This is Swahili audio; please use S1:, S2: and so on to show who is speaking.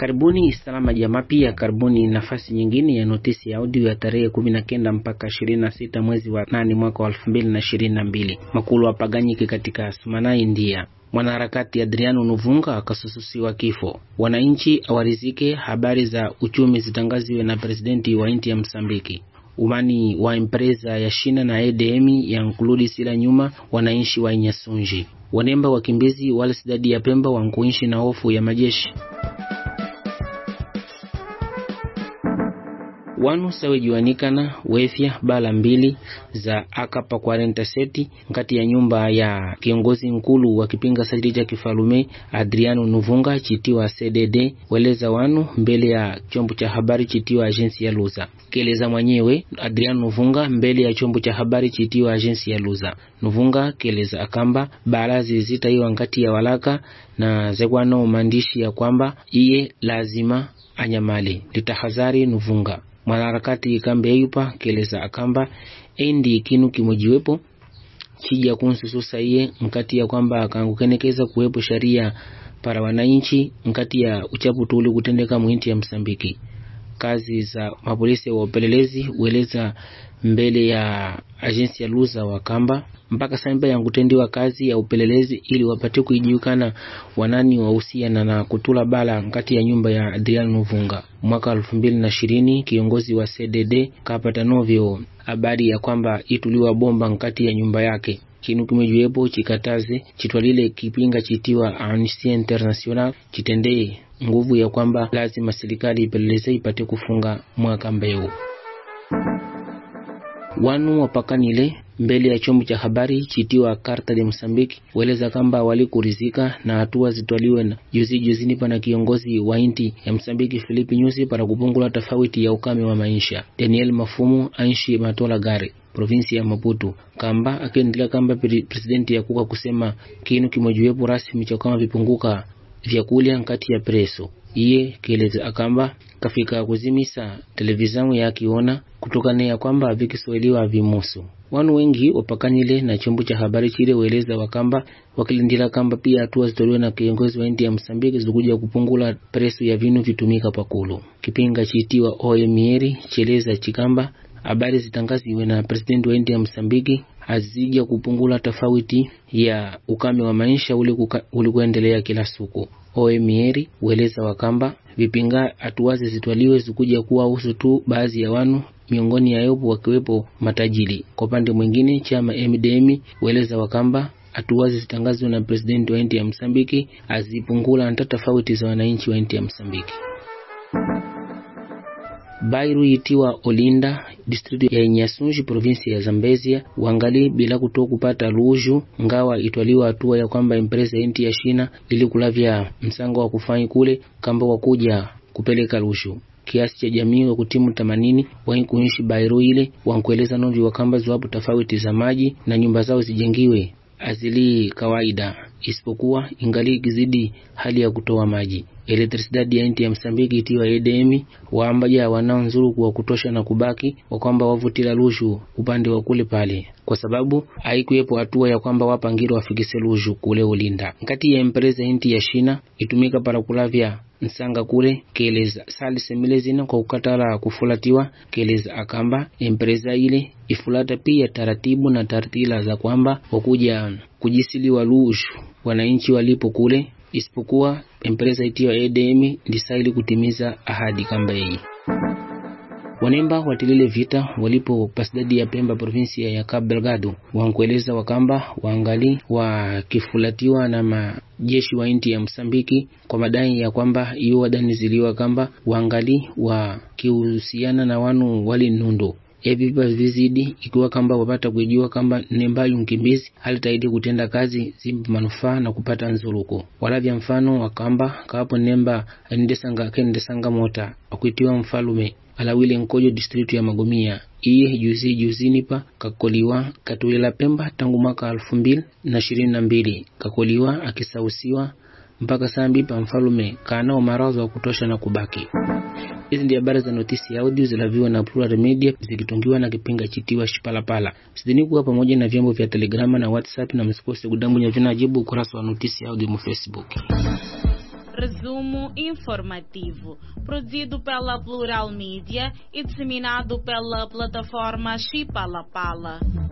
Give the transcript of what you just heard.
S1: Karibuni salama jamaa, pia karibuni nafasi nyingine ya notisi ya audio ya tarehe kumi na kenda mpaka ishirini na sita mwezi wa nane mwaka wa elfu mbili na ishirini na mbili makulu apaganyike katika Sumana, India. Mwanaharakati Adriano Nuvunga akasususiwa kifo. Wananchi awarizike habari za uchumi zitangaziwe na presidenti wa inti ya Msambiki. Umani wa empresa ya Shina na EDM ya nkuludi sila nyuma wananchi wa Inyasunji. Wanemba wakimbizi wale sidadi ya Pemba wankuishi na hofu ya majeshi wanu sawejuanikana wefya bala mbili za akapa 47 nkati ya nyumba ya kiongozi nkulu wa kipinga sajili cha kifalume Adriano Nuvunga chitiwa CDD weleza wanu mbele ya chombo cha habari chitiwa agensi ya Luza keleza mwenyewe Adriano Nuvunga mbele ya chombo cha habari chitiwa agensi ya Luza Nuvunga keleza akamba balazi zitaiwa nkati ya walaka na zekwano maandishi ya kwamba iye lazima anyamale litahazari Nuvunga mwanaharakati kambe eyupa keleza akamba endi kinu kimojiwepo chija kunsususa iye nkati ya kwamba akangukenekeza kuwepo sharia para wananchi nkati ya uchapu tuli kutendeka mwinti ya Msambiki. Kazi za mapolisi wa upelelezi ueleza mbele ya agensi ya Luza wakamba mpaka samba yangutendiwa kazi ya upelelezi ili wapate kuijiukana wanani wahusiana na kutula bala nkati ya nyumba ya Adriano Nuvunga. Mwaka elfu mbili na ishirini kiongozi wa CDD kapata novyo habari ya kwamba ituliwa bomba nkati ya nyumba yake kinu kimejiwepo chikataze chitwalile kipinga chitiwa Amnesty International chitendee nguvu ya kwamba lazima serikali ipeleleze ipate kufunga mwaka mbeu wanu wapakanile mbele ya chombo cha habari chitiwa Karta de Msambiki weleza kamba walikurizika na hatua zitwaliwe na juzi juzini pana kiongozi wa inti ya Msambiki Filipi Nyusi para kupungula tofauti ya ukame wa maisha. Daniel Mafumu anshi matola gari provinsi ya Maputo kamba akiendelea kamba presidenti ya kuka kusema kinu kimojiwepo rasmi cha kama vipunguka vyakulya nkati ya preso iye keleza akamba kafika kuzimisa televizamu yakiona kutokana ya kwamba vikiswahiliwa vimusu wanu wengi wapakanile na chombo cha habari chile weleza wakamba wakilindila kamba pia hatua zitolewe na kiongozi wa inti ya Msambiki zikuja kupungula presu ya vinu vitumika pakulu kipinga chitiwa oemieri cheleza chikamba habari zitangaziwe na presidenti wa inti ya Msambiki azija kupungula tofauti ya ukame wa maisha ulikuendelea kila siku. Oemieri ueleza wakamba vipinga hatuwazi zitwaliwe zikuja kuwa usu tu baadhi ya wanu miongoni ya yopo wakiwepo matajiri. Kwa upande mwingine, chama MDM ueleza wakamba hatuwazi zitangazwe na presidenti wa inti ya Msambiki azipungula hata tofauti za wananchi wa inti ya Msambiki. Bairu itiwa Olinda district ya Nyasunji provinsi ya Zambezia wangali bila kutoa kupata luju ngawa itwaliwa hatua ya kwamba empresa inti ya Shina ili kulavya msango wa kufanyi kule kamba wakuja kupeleka lushu kiasi cha jamii wa kutimu themanini wai kuishi Bairu ile wankueleza novi wakamba ziwapo tofauti za maji na nyumba zao zijengiwe azili kawaida isipokuwa ingali kizidi hali ya kutoa maji. Elektrisidadi ya inti ya Msambiki itiwa EDM waambaja wanao nzuru kwa kutosha na kubaki wakwamba wavutila lushu upande wa kule pale, kwa sababu haikuwepo hatua ya kwamba wapangiro wafikise lushu kule Ulinda. Nkati ya empresa inti ya Shina itumika para kulavya nsanga kule keleza sali semile zina kwa kukatala kufulatiwa keleza akamba empresa ile ifulata pia taratibu na tartila za kwamba wakuja kujisiliwa lushu wananchi walipo kule isipokuwa empresa itiwa EDM ndisaili kutimiza ahadi kamba hii. Wanemba watilile vita walipo pasidadi ya Pemba provinsia ya Cabo Delgado wankueleza wakamba waangali wakifulatiwa na majeshi wa inti ya Msambiki kwa madai ya kwamba iyo wadaniziliwa kamba waangali wakihusiana na wanu wali nundo evi vipa vizidi ikiwa kamba wapata kujua kamba nembayu mkimbizi halitaidi kutenda kazi zimpa manufaa na kupata nzuluko walavya mfano wakamba kawapo nemba anindesanga kendesanga mota akuitiwa mfalume alawile nkojo distritu ya Magomia iye juzi juzini pa kakoliwa katulela Pemba tangu mwaka elfu mbili na ishirini na mbili kakoliwa akisausiwa mpaka sambi pa mfalume kanao marazo wa kutosha na kubaki. Hizi ndio habari za notisi ya audio zilaviwa na Plural Media zikitungiwa na kipinga chitiwa Shipalapala. Sidhani kuwa pamoja na vyombo vya Telegrama na WhatsApp, na msikose kudambunya vinajibu ukurasa wa notisi ya audio mu Facebook.
S2: Resumo informativo, produzido pela Plural Mídia e disseminado pela plataforma Chipalapala.